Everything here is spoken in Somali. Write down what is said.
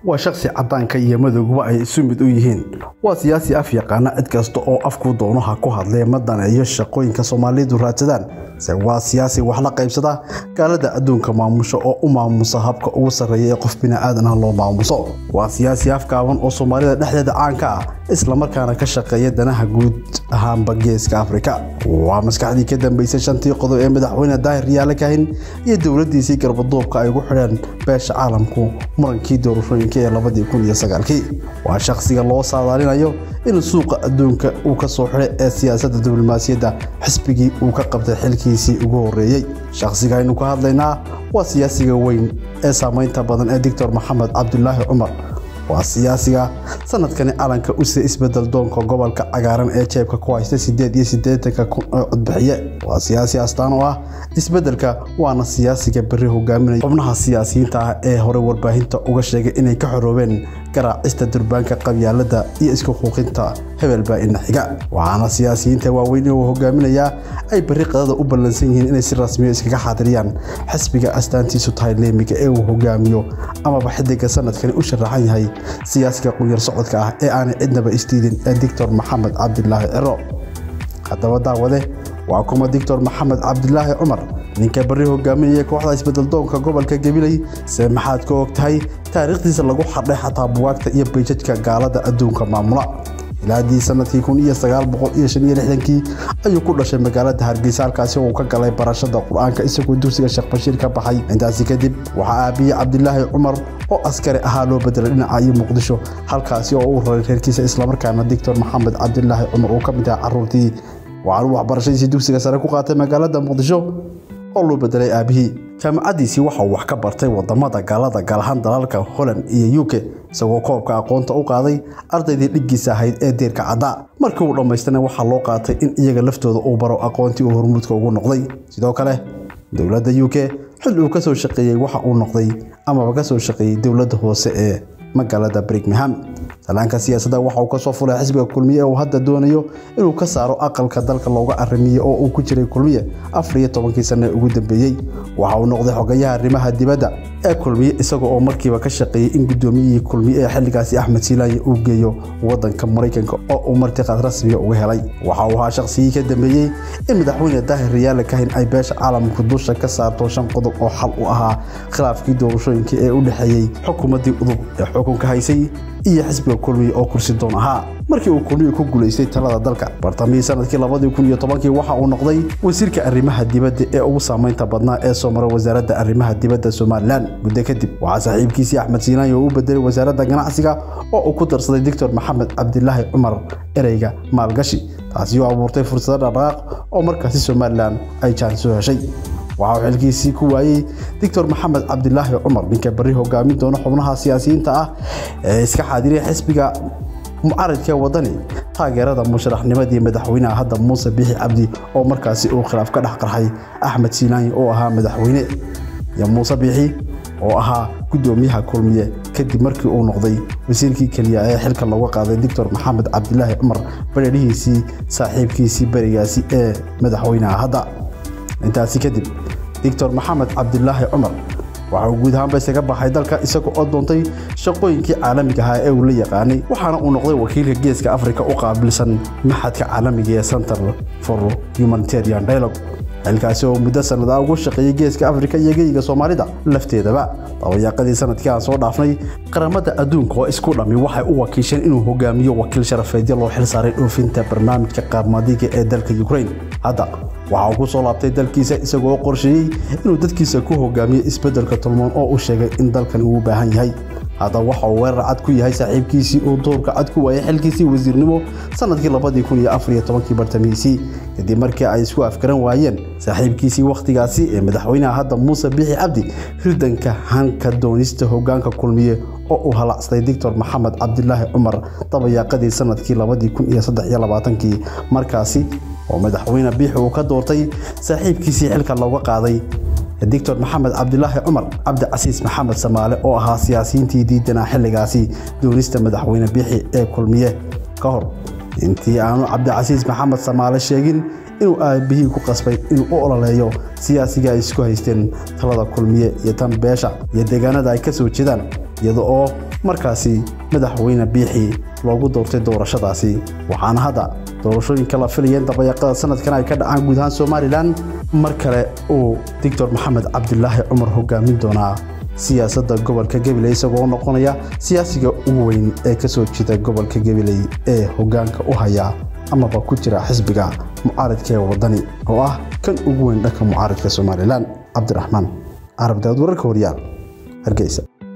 waa shakhsi caddaanka iyo madowguba ay isu mid u yihiin waa siyaasi af yaqaana cid kasta oo afkuu doono ha ku hadlee ma daneeyo shaqooyinka soomaalidu raadsadaan se waa siyaasi wax la qaybsada gaalada adduunka maamusho oo u maamusa habka ugu sarreeya ee qof bini'aadan ah loo maamuso waa siyaasi afkaaban oo soomaalida dhexdeeda caanka ah islamarkaana ka shaqeeya danaha guud ahaanba geeska afrika waa maskaxdii ka dambeysay shantii qodob ee madaxweyne daahir yaale kahin iyo dowladiisii garbaduubka ay ugu xidheen beesha caalamku murankii doorashooyinka ee labadii kun iyo sagaalkii waa shakhsiga loo saadaalinayo in suuqa adduunka uu ka soo xidhay ee siyaasadda diblomaasiyadda xisbigii uu ka qabtay xilkiisii ugu horreeyey shakhsiga aynu ka hadlaynaa waa siyaasiga weyn ee saamaynta badan ee doctor maxamed cabdulaahi cumar waa siyaasiga sanadkani calanka u sida isbedel doonka gobolka cagaaran ee jeebka ku haysta sideed iyo siddeetanka kun oo codbixiye waa siyaasi astaan oo ah isbedelka waana siyaasiga berri hogaaminaya xubnaha siyaasiyiinta ah ee hore warbaahinta uga sheegay inay ka xoroobeen garaacista durbaanka qabyaalada iyo isku xuuqinta hebelbaa ina xiga waxaana siyaasiyiinta waaweyn uu hogaaminayaa ay berri qadada u ballansan yihiin inay si rasmiyo iskaga xaadiriyaan xisbiga astaantiisu tahay leemiga ee uu hogaamiyo amaba xidiga sanadkani u sharaxan yahay siyaasiga qunyar socodka ah ee aanay cidnaba isdiidin ee doctor maxamed cabdilaahi ciro haddaba daawade waa kuma doctor maxamed cabdilaahi cumar ninka barri hogaaminaya kooxda isbedeldoonka gobolka gabiley se maxaad ka og tahay taariikhdiisa lagu xadhay xataa buwaagta iyo bayjadka gaalada adduunka maamula ilaadii sanadkii kun iyo sagaal boqol iyo shan iyo lixdankii ayuu ku dhashay magaalada hargeysa halkaasi oo uu ka galay barashada qur-aanka isagoo dugsiga sheekh bashiir ka baxay intaasi kadib waxaa aabiyey cabdilaahi cumar oo askari ahaa loo bedelay dhinaca iyo muqdisho halkaasi oo uu raray reerkiisa islamarkaana doctor maxamed cabdilaahi cumar uu ka mid ahaa caruurtii waxaanu waxbarashadiisii dugsiga sare ku qaatay magaalada muqdisho oo loo bedelay aabihii jaamacaddiisii waxa uu wax ka bartay wadamada gaalada gaalahaan dalalka holland iyo uk isagoo koobka aqoonta u qaaday ardaydii dhiggiisa ahayd ee deerka caddaa markii uu dhammaystana waxaa loo qaatay in iyaga laftooda uu baro aqoontii uu hormuudka ugu noqday sidoo kale dowladda u k xil uu ka soo shaqeeyey waxa uu noqday amaba ka soo shaqeeyey dowladda hoose ee magaalada brighmham salaanka siyaasadda waxa uu kasoo fulay xisbiga kulmiye ee uu hadda doonayo inuu ka saaro aqalka dalka looga arimiye oo uu ku jiray kulmiye afar iyo tobankii sanne ugu dambeeyey waxa uu noqday xogayaha arrimaha dibadda ee kulmiye isaga oo markiiba ka shaqeeyey in guddoomiyihii kulmiye ee xilligaasi axmed siilaaye uu geeyo waddanka maraykanka oo uu martiqaad rasmiga uga helay waxa uu ahaa shaqsigii ka dambeeyey in madaxweyne daahir riyaale kahin ay beesha caalamku dusha ka saarto shan qodob oo xal u ahaa khilaafkii doorashooyinka ee u dhexeeyey xukuumaddii udub ee xukunka haysay iyo xisbiga kulmiye oo kursi doon ahaa markii uu kulmiye ku guulaystay talada dalka bartamihii sanadkii labadii kun iyo tobankii waxa uu noqday wasiirka arrimaha dibadda ee ugu saamaynta badnaa ee soo mara wasaaradda arrimaha dibadda somalilan muddo kadib waxaa saaxiibkiisii axmed siinaay oo u bedelay wasaaradda ganacsiga oo uu ku darsaday doctor maxamed cabdilaahi cumar ereyga maalgashi taasi oo abuurtay fursado dhaqdhaqaaq oo markaasi somalilan ay jaan soo heshay waxa uu xilkiisii ku waayey doctor maxamed cabdilaahi cumar ninka barri hogaamin doona xubnaha siyaasiyiinta ah ee iska xaadiriya xisbiga mucaridka wadani taageerada musharaxnimadii madaxweynaha hadda muuse bixi cabdi oo markaasi uu khilaaf ka dhex qarxay axmed siinaani oo ahaa madaxweyne iyo muuse bixi oo ahaa guddoomiyaha kulmiye kadib markii uu noqday wasiirkii keliya ee xilka looga qaaday doctor maxamed cabdilaahi cumar bareerihiisii saaxiibkiisii berigaasi ee madaxweynaha hadda intaasi kadib doctor maxamed cabdilaahi cumar waxa uu guud ahaanba isaga baxay dalka isaga oo doontay shaqooyinkii caalamiga ahaa ee uu la yaqaanay waxaana uu noqday wakiilka geeska afrika u qaabilsan maxadka caalamiga ee center for humanitarian dialogue xilkaasi oo muddo sanada ugu shaqeeyey geeska afrika iyo geyiga soomaalida lafteedaba dabayaaqadii sanadkii aan soo dhaafnay qaramada adduunka oo isku dhammi waxay u wakiisheen inuu hogaamiyo wakiil sharafeedyo loo xil saaray dhoofinta barnaamijka qaarmadiga ee dalka ukraine hadda waxa uu ku soo laabtay dalkiisa isagoo qorsheeyey inuu dadkiisa ku hogaamiyo isbeddelka tulmoon oo uu sheegay in dalkan uu u baahan yahay hadda waxa uu weerar cad ku yahay saaxiibkiisii uu doorka cad ku waayay xilkiisii wasiirnimo sanadkii labadii kun iyo afar iyo tobankii bartamihiisii kadib markii ay isku afgaran waayeen saaxiibkiisii wakhtigaasi ee madaxweynaha hadda muuse bixi cabdi hirdanka hanka doonista hogaanka kulmiye oo uu halacsaday doctor maxamed cabdilaahi cumar dabayaaqadii sanadkii labadii kun iyo saddex iyo labaatankii markaasi oo madaxweyne biixi uu ka doortay saaxiibkiisii xilka looga qaaday doctor maxamed cabdilaahi cumar cabdicasiis maxamed samaale oo ahaa siyaasiyiintii diidanaa xilligaasi doonista madaxweyne biixi ee kulmiye ka hor intii aanu cabdicasiis maxamed samaale sheegin inuu aabihii ku qasbay inuu u ololeeyo siyaasiga ay isku haysteen talada kulmiye iyo tan beesha iyo deegaanada ay ka soo jeedaan iyada oo markaasi madaxweyne biixi loogu doortay doorashadaasi waxaana hadda doorashooyinka la filayeen dabayaqada sanadkan ay ka dhacaan guud ahaan somalilan mar kale uu doctor maxamed cabdilaahi cumar hogaamin doonaa siyaasadda gobolka gabiley isagoo noqonaya siyaasiga ugu weyn ee ka soo jeeda gobolka gabiley ee hogaanka u haya amaba ku jira xisbiga mucaaridka ee wadani oo ah kan ugu weyn dhanka mucaaridka somalilan cabdiraxmaan carab daawad wararka horyaal hargeysa